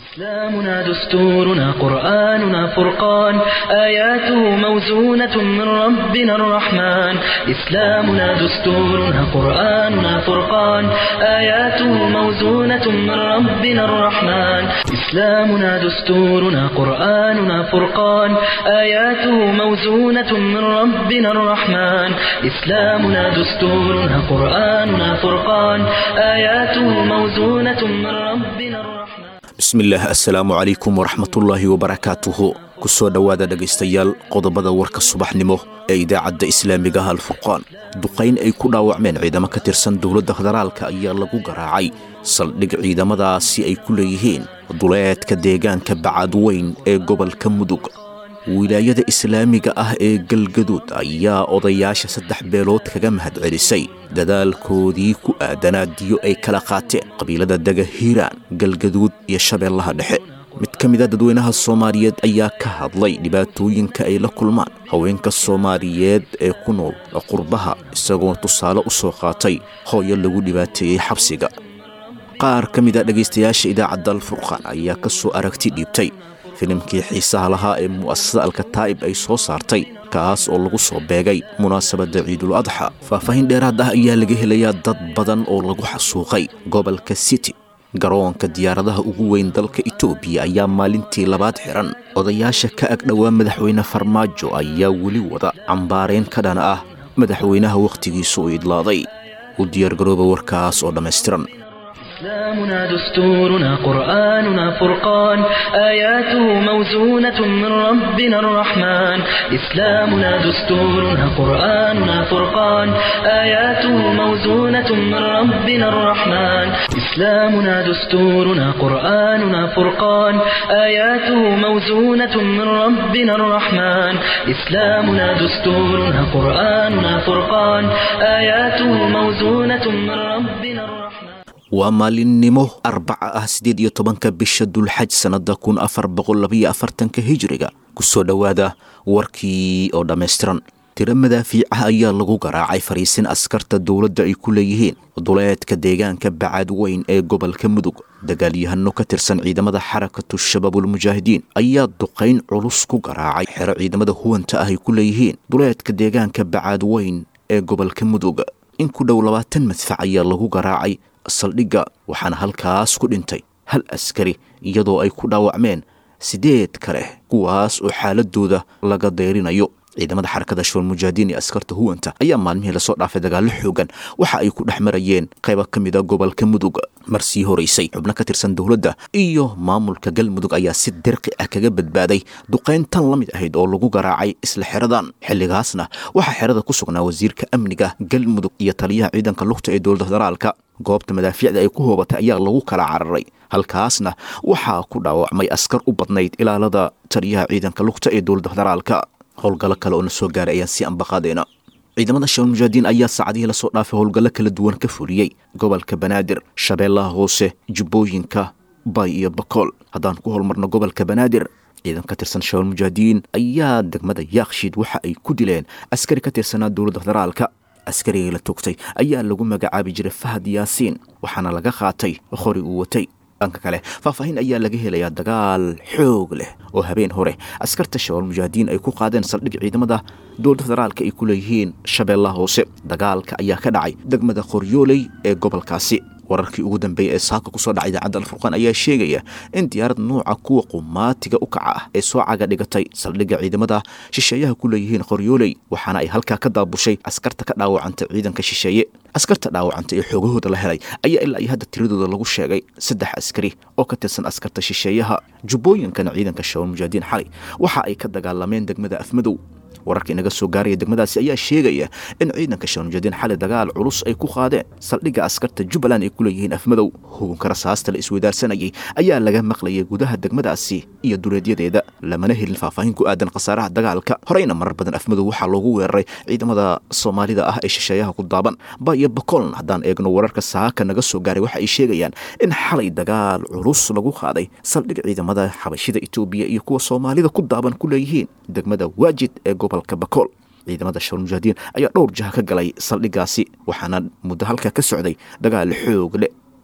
إسلامنا دستورنا قرآننا فرقان آياته موزونة من ربنا الرحمن إسلامنا دستورنا قرآننا فرقان آياته موزونة من ربنا الرحمن إسلامنا دستورنا قرآننا فرقان آياته موزونة من ربنا الرحمن إسلامنا دستورنا قرآننا فرقان آياته موزونة من ربنا الرحمن bismillaah assalaamu calaykum waraxmatullaahi wabarakaatuhu ku soo dhowaada dhegaystayaal qodobada warka subaxnimo ee idaacadda islaamiga ah alfurqaan duqayn ay ku dhaawacmeen ciidamo ka tirsan dowladda federaalka ayaa lagu garaacay saldhig ciidamadaasi ay ku leeyihiin duleedka deegaanka bacadweyn ee gobolka mudug wilaayada islaamiga ah ee galgaduud ayaa odayaasha saddex beelood kaga mahadcelisay dadaalkoodii ku aadanaa diyo ay kala qaateen qabiilada dega hiiraan galgaduud iyo shabeellaha dhexe mid ka mid a dadweynaha soomaaliyeed ayaa ka hadlay dhibaatooyinka ay la kulmaan haweenka soomaaliyeed ee ku nool qurbaha isagoo tusaale u soo qaatay hooyo lagu dhibaateeyey xabsiga qaar ka mid a dhegaystayaasha idaacadda alfurqaan ayaa ka soo aragti dhiibtay filimkii xiisaha lahaa ee mu'asasada alkataa'ib ay soo saartay kaas oo lagu soo beegay munaasabadda ciidul adxa faahfaahin dheeraad ah ayaa laga helayaa dad badan oo lagu xasuuqay gobolka city garoonka diyaaradaha ugu weyn dalka etoobiya ayaa maalintii labaad xihan odayaasha ka agdhowaa madaxweyne farmaajo ayaa weli wada cambaarayn ka dhan ah madaxweynaha wakhtigiisu u idlaaday u diyaargarooba warkaas oo dhammaystiran إسلامنا دستورنا قرآننا فرقان آياته موزونة من ربنا الرحمن إسلامنا دستورنا قرآننا فرقان آياته موزونة من ربنا الرحمن إسلامنا دستورنا قرآننا فرقان آياته موزونة من ربنا الرحمن إسلامنا دستورنا قرآننا فرقان آياته موزونة من ربنا الرحمن waa maalinimo arbaca ah siddeed iyo tobanka bisha dulxaj sannadda kun afar boqol labayo afartanka hijiriga ku soo dhowaada warkii oo dhammaystiran tiro madaafiicaha ayaa lagu garaacay fariisin askarta dowladda ay ku leeyihiin duleedka deegaanka bacadweyn ee gobolka mudug dagaalyahano ka tirsan ciidamada xarakatu shabaabulmujaahidiin ayaa duqayn culus ku garaacay xero ciidamada huwanta ah ay ku leeyihiin duleedka deegaanka bacadweyn ee gobolka mudug in ku dhow labaatan madfac ayaa lagu garaacay saldhigga waxaana halkaas ku dhintay hal askari iyadoo ay ku dhaawacmeen siddeed kale kuwaas oo xaaladooda laga dayrinayo ciidamada xarakada shabalmujaahidiin ee askarta huwanta ayaa maalmihii lasoo dhaafay dagaallo xoogan waxa ay ku dhex marayeen qaybo ka mid a gobolka mudug mar sii horaysay xubno ka tirsan dowladda iyo maamulka galmudug ayaa si dirqi ah kaga badbaaday duqayn tan la mid ahayd oo lagu garaacay isla xeradan xilligaasna waxaa xerada ku sugnaa wasiirka amniga galmudug iyo taliyaha ciidanka lugta ee dowladda federaalka goobta madaafiicda ay ku hoobatay ayaa lagu kala cararay halkaasna waxaa ku dhaawacmay askar u badnayd ilaalada taliyaha ciidanka lugta ee dowladda federaalka howlgallo kale oo na soo gaaray ayaan sii ambaqaadeena ciidamada shabalmujaahidiin ayaa saacadihii lasoo dhaafay howlgallo kala duwan ka fuliyey gobolka banaadir shabeellaha hoose jubbooyinka bay iyo bakool haddaan ku holmarno gobolka banaadir ciidan ka tirsan shabalmujaahidiin ayaa degmada yaakshiid waxa ay ku dileen askari ka tirsanaa dowladda federaalka askarigii la togtay ayaa lagu magacaabi jiray fahad yaasiin waxaana laga qaatay qori uu watay dhanka kale faahfaahin ayaa laga helayaa dagaal xoog leh oo habeen hore askarta shabalmujaahidiin ay ku qaadeen saldhig ciidamada dowladda federaalka ay ku leeyihiin shabeellaha hoose dagaalka ayaa ka dhacay degmada qoryooley ee gobolkaasi wararkii ugu dambeeyey ee saaka kusoo dhacay idaacadda alfurqaan ayaa sheegaya in diyaarad nuuca kuwa qumaatiga u kaca ah ee soo caga dhigatay saldhigga ciidamada shisheeyaha ku leeyihiin qoryooley waxaana ay halkaa ka daabushay askarta ka dhaawacantay ciidanka shisheeye askarta dhaawacanta ee xoogahooda la helay ayaa ilaa iyo hadda tiradooda lagu sheegay saddex askari oo ka tirsan askarta shisheeyaha jubbooyinkana ciidanka shabalmujaahidiin xalay waxa ay ka dagaalameen degmada afmadow wararka inaga soo gaaraya degmadaasi ayaa sheegaya in ciidanka shabalmujaahidiin xalay dagaal culus ay ku qaadeen saldhigga askarta jubbaland ay ku leeyihiin afmadow hugunka rasaasta la isweydaarsanayay ayaa laga maqlayay gudaha degmadaasi iyo duleedyadeeda lamana helin faahfaahin ku aadan khasaaraha dagaalka horeyna marar badan afmadow waxaa loogu weeraray ciidamada soomaalida ah ee shisheeyaha ku daaban ba iyo bakooln haddaan eegno wararka saaka naga soo gaaray waxa ay sheegayaan in xalay dagaal culus lagu qaaday saldhig ciidamada xabashida etoobiya iyo kuwa soomaalida ku daaban ku leeyihiin degmada waajid ee gobolka bakool ciidamada shabalmujaahidiin ayaa dhowr jaha ka galay saldhiggaasi waxaana muddo halka ka socday dagaal xoog leh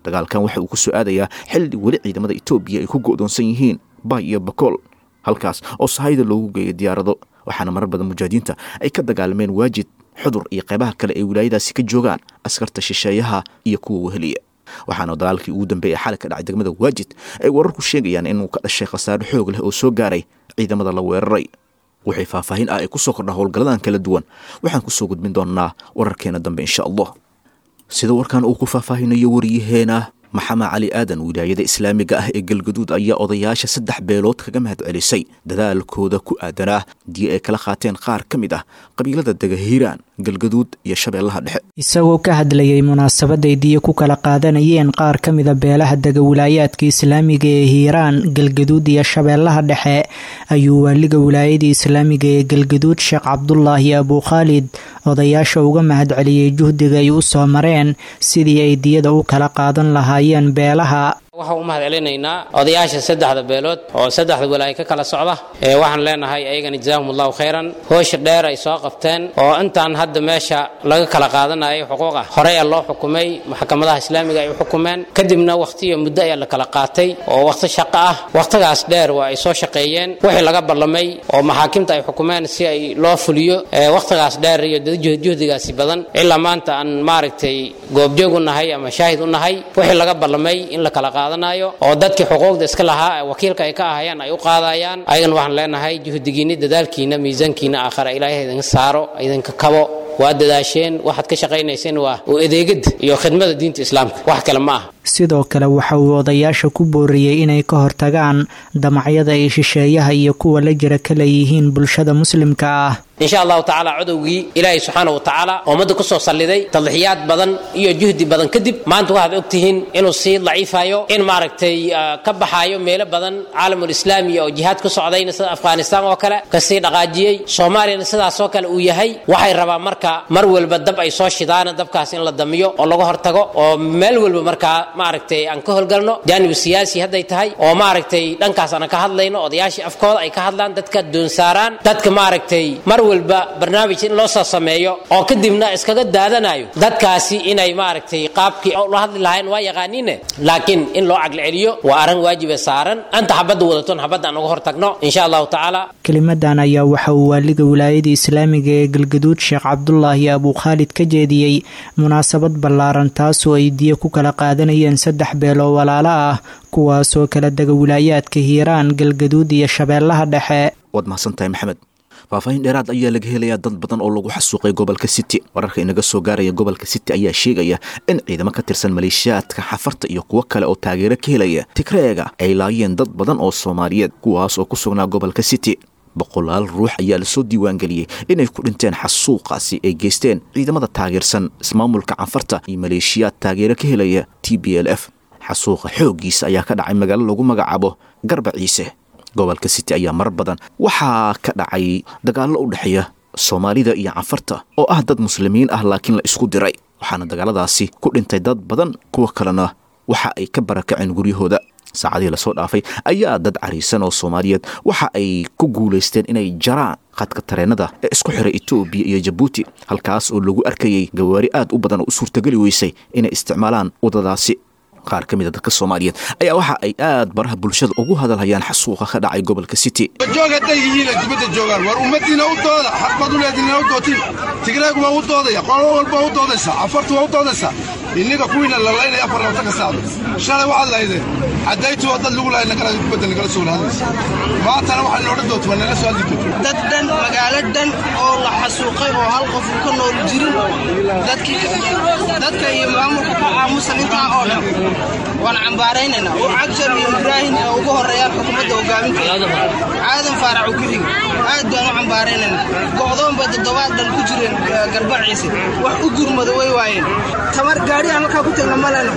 dagaalkan waxa uu ku soo aadayaa xilli weli ciidamada etoobiya ay ku go'doonsan yihiin bay iyo bakool halkaas oo sahayda loogu geeyo diyaarado waxaana marar badan mujaahidiinta ay ka dagaalameen waajid xudur iyo qaybaha kale ay wilaayadaasi ka joogaan askarta shisheeyaha iyo kuwa weheliya waxaana dagaalkii ugu dambeeyay xalay ka dhacay degmada waajid ay wararku sheegayaan inuu ka dhashay khasaare xoog leh oo soo gaaray ciidamada la weeraray waxay faahfaahin ah ay ku soo kordhaa howlgalladan kala duwan waxaan ku soo gudbin doonnaa wararkeena dambe insha allah sida warkan uu ku faahfaahinayo wariyaheena maxamed cali aadan wilaayada islaamiga ah ee galgaduud ayaa odayaasha saddex beelood kaga mahad celisay dadaalkooda ku aadanaa dii ay kala qaateen qaar ka mid ah qabiilada dega hiiraan galgaduud iyo shabeellaha dhexe isagoo ka hadlayay munaasabaday diya ku kala qaadanayeen qaar ka mida beelaha dega wilaayaadka islaamiga ee hiiraan galgaduud iyo shabeellaha dhexe ayuu waaliga wilaayadii islaamiga ee galgaduud sheekh cabdulaahi abuukhaalid odayaasha uga mahad celiyey juhdiga ay u soo mareen sidii ay diyada u kala qaadan lahaayeen beelaha waxaan u mahad celinaynaa odayaasha saddexda beelood oo saddexda walaayo ka kala socda ee waxaan leenahay ayagana jazaahum allahu khayran hoosha dheer ay soo qabteen oo intaan hadda meesha laga kala qaadanayo xuquuq ah horey a loo xukumay maxkamadaha islaamiga ay u xukumeen kadibna wakhtiyo muddo ayaa la kala qaatay oo wakhti shaqo ah wakhtigaas dheer waa ay soo shaqeeyeen wixii laga ballamay oo maxaakimta ay xukumeen si ay loo fuliyo wakhtigaas dheer iyo juhdigaasi badan ilaa maanta aan maaragtay goobjoog u nahay ama shaahid u nahay wixii laga ballamay in la kala qaadanayo oo dadkii xuquuqda iska lahaa wakiilka ay ka ahayaan ay u qaadayaan ayagana waxaan leenahay juhdigiinni dadaalkiina miisaankiina aakhira ilaahay idinka saaro idinka kabo waa dadaasheen waxaad ka shaqaynayseen waa u adeegada iyo khidmada diinta islaamka wax kale ma aha sidoo kale waxa uu odayaasha ku booriyey inay ka hortagaan damacyada ay shisheeyaha iyo kuwa la jira ka leeyihiin bulshada muslimka ah insha allahu tacaala codowgii ilaahay subxaana wa tacaala ummadda ku soo salliday tadxiyaad badan iyo juhdi badan kadib maanta waxaad ogtihiin inuu sii daciifayo in maaragtay ka baxaayo meelo badan caalamul islaami oo jihaad ku socdayna sida afghanistaan oo kale kasii dhaqaajiyey soomaaliyana sidaasoo kale uu yahay waxay rabaan marka mar walba dab ay soo shidaana dabkaas in la damiyo oo laga hortago oo meel walba markaa maaragtay aan ka howlgalno jaanibu siyaasi hadday tahay oo maaragtay dhankaas aan ka hadlayno odayaashii afkooda ay ka hadlaan dadka doonsaaraan dadka maaragtay mar walba barnaamij in loo soo sameeyo oo kadibna iskaga daadanayo dadkaasi inay maaragtay qaabkii la hadli lahayn waa yaqaaniine laakiin in loo caqli celiyo waa arrin waajibe saaran anta xabadda wadaton xabadda aan uga hortagno insha allahu tacaala kelimadan ayaa waxa uu waaliga wilaayada islaamiga ee galgaduud sheekh cabdulaahi abuukhaalid ka jeediyey munaasabad ballaaran taasoo ay diya ku kala qaadanayeen saddex beeloo walaalo ah kuwaasoo kala dega wilaayaadka hiiraan galgaduud iyo shabeellaha dhexe waad mahadsantahay maxamed faahfaahin dheeraad ayaa laga helayaa dad badan oo lagu xasuuqay gobolka city wararka inaga soo gaaraya gobolka city ayaa sheegaya in ciidamo ka tirsan maleeshiyaadka xafarta iyo kuwo kale oo taageero ka helaya tigreega ay laayeen dad badan oo soomaaliyeed kuwaas oo ku sugnaa gobolka city boqolaal ruux ayaa lasoo diiwaangeliyey inay ku dhinteen xasuuqaasi ay geysteen ciidamada taageersan ismaamulka canfarta iyo maleeshiyaad taageero ka helaya t b l f xasuuqa xooggiisa ayaa ka dhacay magaalo lagu magacaabo garba ciise gobolka city ayaa marar badan waxaa ka dhacay dagaallo u dhexeeya soomaalida iyo canfarta oo ah dad muslimiin ah laakiin la isku diray waxaana dagaaladaasi ku dhintay dad badan kuwa kalena waxa ay ka barakaceen guryahooda saacadihii lasoo dhaafay ayaa dad cariisan oo soomaaliyeed waxa ay ku guulaysteen inay jaraan khadka tareenada ee isku xiray etoobiya iyo jabuuti halkaas oo lagu arkayay gawaari aad u badan oo u suurtageli weysay inay isticmaalaan waddadaasi qaar ka mid a dadka soomaaliyeed ayaa waxa ay aad baraha bulshada ugu hadalhayaan xasuuqa ka dhacay gobolka city joog hadday yihiina dibadda joogaan war ummadiina u dooda xaqbaad u leediina u dootin tigreegu waa u doodaya qolo walba u doodaysaa cafartu waa u doodaysaa inniga kuwiina la laynaya afar labta ka saacdo shalay waxaad lahaydeen caddaytu waa dad lagu lahay nagala dibadda nagala soo hadlaysa maantana waxaa noodhan doonta waa nala soo hadli doonta dad dhan magaalo dhan oo la xasuuqay oo hal qof uu ka nool jirin dadkii dadka iyo maamulka ku aamusan intaa oo dhan waan cambaaraynaynaa oo cagjar iyo ibraahim oo ugu horreeyaan xukuumadda hogaaminteeda aadan faarac uu ku xigo aad baan u cambaaraynaynaa go'doon bay toddobaad dhan ku jireen garbaciise wax u gurmada way waayeen tamar gaadhiyan halkaa ku tagna ma leno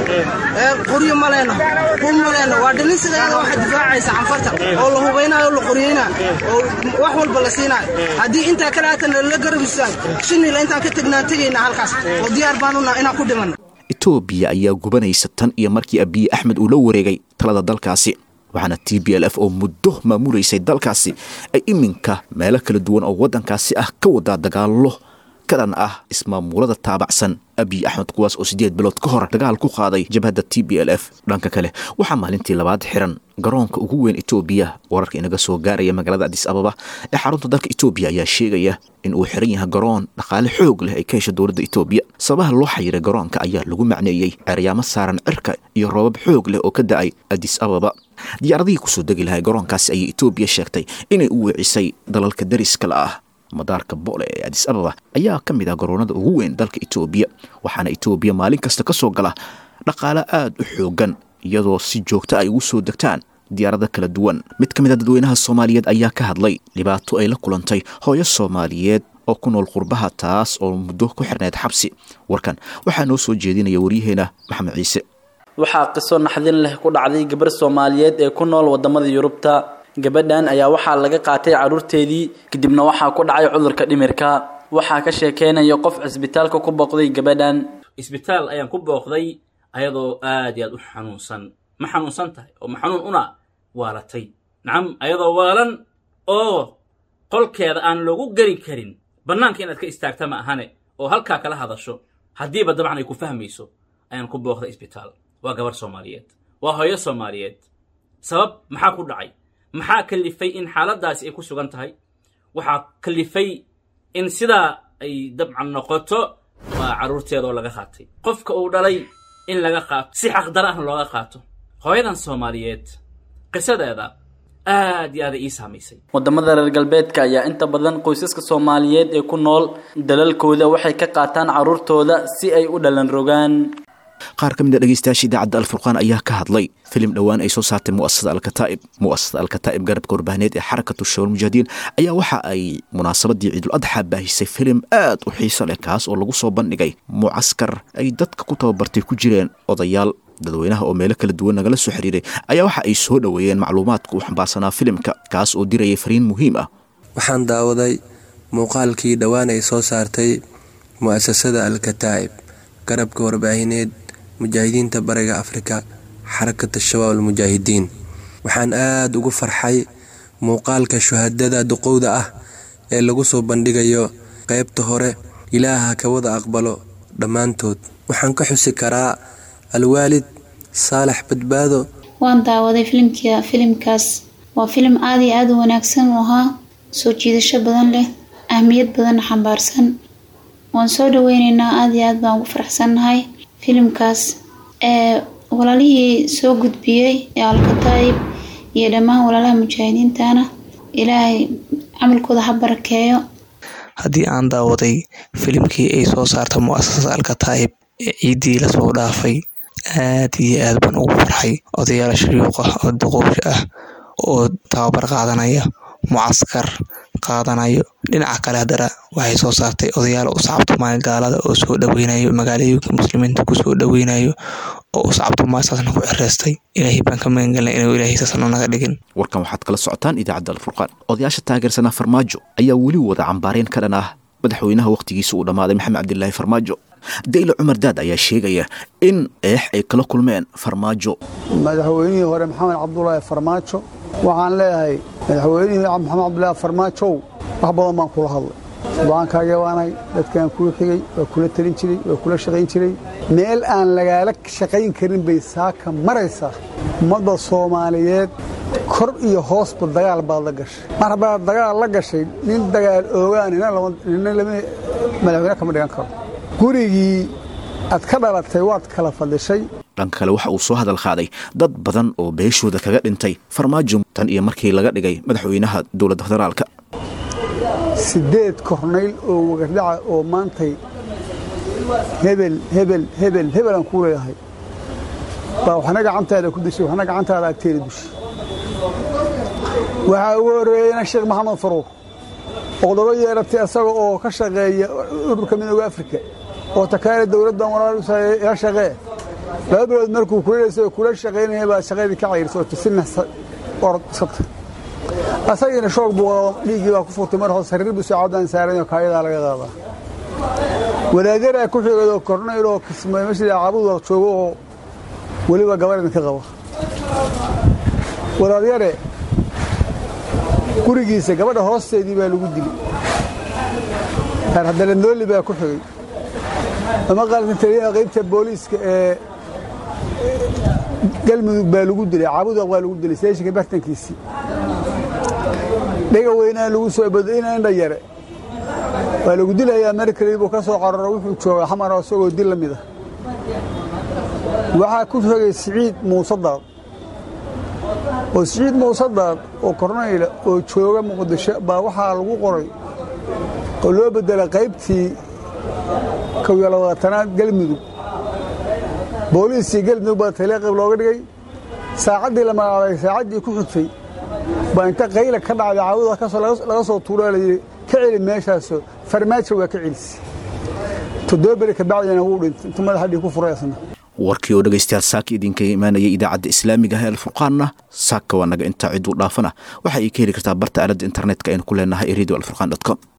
qoryo ma leno hub ma leno waa dhinin sideeda waxaa difaacaysa canfarta oo la hubaynayo oo la qoryeynayo oo wax walba la siinayo haddii intaa kale haatan la garab istaago shinila intaan ka tagnaan tegayna halkaas oo diyaar baan unaa inaan ku dhimanno etoobiya ayaa gubanaysa tan iyo markii abiye axmed uu la wareegay talada dalkaasi waxaana t b l f oo muddo maamulaysay dalkaasi ay iminka meelo kala duwan oo waddankaasi ah ka wadaa dagaallo kadan ah ismaamulada taabacsan abiy axmed kuwaas oo siddeed bilood ka hor dagaal ku qaaday jabhadda t b l f dhanka kale waxaa maalintii labaad xiran garoonka ugu weyn etoobiya wararka inaga soo gaaraya magaalada adis ababa ee xarunta dalka etoobiya ayaa sheegaya in uu xiran yahay garoon dhaqaale xoog leh ay ka hesha dowladda etoobiya sababaha loo xayiray garoonka ayaa lagu macneeyey ceryaamo saaran cirka iyo roobab xoog leh oo ka da-ay adis ababa diyaaradihii kusoo degi lahay garoonkaasi ayay etoobiya sheegtay inay u weecisay dalalka dariskala ah madaarka boole ee adis ababa ayaa ka mid ah garoonada ugu weyn dalka etoobiya waxaana etoobiya maalin kasta ka soo gala dhaqaale aada u xoogan iyadoo si joogta ay ugu soo degtaan diyaarado kala duwan mid ka mid a dadweynaha soomaaliyeed ayaa ka hadlay dhibaato ay la kulantay hooyo soomaaliyeed oo ku nool qurbaha taas oo muddo ku xirneyd xabsi warkan waxaa noo soo jeedinaya waryaheena maxamed ciise waxaa qiso naxdin leh ku dhacday gabar soomaaliyeed ee ku nool wadamada yurubta gabadhan ayaa waxaa laga qaatay caruurteedii kadibna waxaa ku dhacay cudurka dhimirka waxaa ka sheekeynaya qof cisbitaalka ku booqday gabadhan isbitaal ayaan ku booqday ayadoo aad iyo aad u xanuunsan ma xanuunsan tahay oo ma xanuun una waalatay nacam ayadoo waalan oo qolkeeda aan loogu geli karin bannaanka inaad ka istaagta ma ahane oo halkaa kala hadasho haddiiba dabcan ay ku fahmayso ayaan ku booqday isbitaal waa gabar soomaaliyeed waa hooyo soomaaliyeed sabab maxaa ku dhacay maxaa kalifay in xaaladdaasi ay ku sugan tahay waxaa kalifay in sidaa ay dabcan noqoto waa carruurteeda oo laga qaatay qofka uu dhalay in laga qaato si xaqdara ahna looga qaato hooyadan soomaaliyeed qisadeeda aad iyo aada ii saamaysay wadamada reer galbeedka ayaa inta badan qoysaska soomaaliyeed ee ku nool dalalkooda waxay ka qaataan caruurtooda si ay u dhalan rogaan qaar ka mid a dhegeystayaasha idaacadda alfurqaan ayaa ka hadlay filim dhowaan ay soo saartay muasasada alkataa'ib muasasada alkataa'ib garabka warbaahineed ee xarakatu shawal mujaahidiin ayaa waxa ay munaasabadii ciidul adxa baahisay filim aad u xiiso leh kaas oo lagu soo bandhigay mucaskar ay dadka ku tababartay ku jireen odayaal dadweynaha oo meelo kala duwan nagala soo xiriiray ayaa waxa ay soo dhoweeyeen macluumaadka uu xambaarsanaa filimka kaas oo dirayay fariin muhiim ah waxaan daawaday muuqaalkii dhowaan ay soo saartay mu'asasada alkataa'ib garabka warbaahineed mujaahidiinta bariga afrika xarakata shabaab almujaahidiin waxaan aada ugu farxay muuqaalka shuhadada duqowda ah ee lagu soo bandhigayo qaybta hore ilaaha ka wada aqbalo dhammaantood waxaan ka xusi karaa alwaalid saalax badbaado waan daawaday filimkia filimkaas waa filim aada iyo aada u wanaagsan u ahaa soo jiidasho badan leh ahmiyad badanna xambaarsan waan soo dhaweyneynaa aada iyo aad baan ugu faraxsannahay filimkaas ee walaalihii soo gudbiyey ee alkataa'ib iyo dhammaan walaalaha mujaahidiintana ilaahay camalkooda ha barakeeyo haddii aan daawaday filimkii ay soo saarta mu'asasada alkataa'ib ee ciiddii lasoo dhaafay aad iyo aad baan ugu farxay odayaal shariiq ah oo duqowsha ah oo tababar qaadanaya mucaskar qaadanayo dhinaca kale haddana waxay soo saartay odayaal uscabtumaay gaalada oo soo dhaweynayo magaalooyinka muslimiinta kusoo dhaweynayo oo uscabtumaay saasna ku cireystay ilaahay baan ka magangelna inuu ilaahay saasna naga dhigin warkan waxaad kala socotaan idaacadda alfurqaan odayaasha taageersanaa farmaajo ayaa weli wada cambaareen ka dhan ah madaxweynaha wakhtigiisa uu dhammaaday maxamed cabdilaahi farmaajo dayle cumar daad ayaa sheegaya in eex ay kala kulmeen farmaajo madaxweynihii hore maxamed cabdulaahi farmaajo waxaan leeyahay madaxweynihii maxamed cabdulaahi farmaajow wax badan baan kula hadlay go-aankaaga waanay dadkaan kuu xigay waa kula talin jiray waa kula shaqayn jiray meel aan lagaala shaqayn karin bay saaka maraysaa ummadda soomaaliyeed kor iyo hoosba dagaal baad la gashay mar haddaad dagaal la gashay nin dagaal oogaan nina lama madaxweyne kama dhigan karo gurigii aad ka dhalatay waad kala fadhishay dhanka kale waxa uu soo hadal qaaday dad badan oo beeshooda kaga dhintay farmaajo tan iyo markii laga dhigay madaxweynaha dowladda federaalka siddeed kornayl oo wagardhaca oo maantay hebel hebel hebel hebel aan kuu leeyahay baa waxna gacantaada ku dishay waxna gacantaada agteeda dushay waxaa ugu horreeyeyna sheekh maxamed faruur oqdobo yeeratay asaga oo ka shaqeeya ururka midooda afrika oo takaale dowladdan walaal ila shaqee laba bilood markuu kulaysay kula shaqaynaya baa shaqadii ka cayrisay oo tisina orod iskata asagiina shoog buu dhiiggii baa ku furtay mar hoose sariir buu saacadan saaran kaayadaa laga qaadaa wadaajaraa ku xigayoo kornayl oo kismay meeshii caabud joogo oo weliba gabar idinka qaba walaadyare gurigiisa gabadha hoosteedii baa lagu dilay reer haddana nooli baa ku xigay ama qalkan taliyaha qaybta booliiska ee galmudug baa lagu dilay caabudaq baa lagu dilay seeshinka bartankiisii dhega weynaa lagu soo badina indha yare waa lagu dilayaa markali buu ka soo qararo wuxuu joogaa xamaro isagoo dil la mid ah waxaa ku xogay siciid muuse daad oo siciid muuse daad oo kornayla oo jooga muqdisho baa waxaa lagu qoray oo loo beddelay qaybtii kow iyo labaatanaad galmudug booliiskii galmudug baa taliya qayb looga dhigay saacaddii la magacaabay saacaddii ku xigtay baa inta qayla ka dhacday caawuda kasoo laga soo tuuraa la yidhi ka celi meeshaasoo farmaajo waa ka celisi toddoba beri kabacdina wuu dhintay intuu madaxa dhig ku furay asna warkii oo dhegaystayaal saaka idinkaga imaanaya idaacadda islaamiga ah ee alfurqaanna saaka waa naga intaa ciduu dhaafana waxa ay ka heli kartaa barta aaladda internetka aynu ku leenahay radio alfurqan com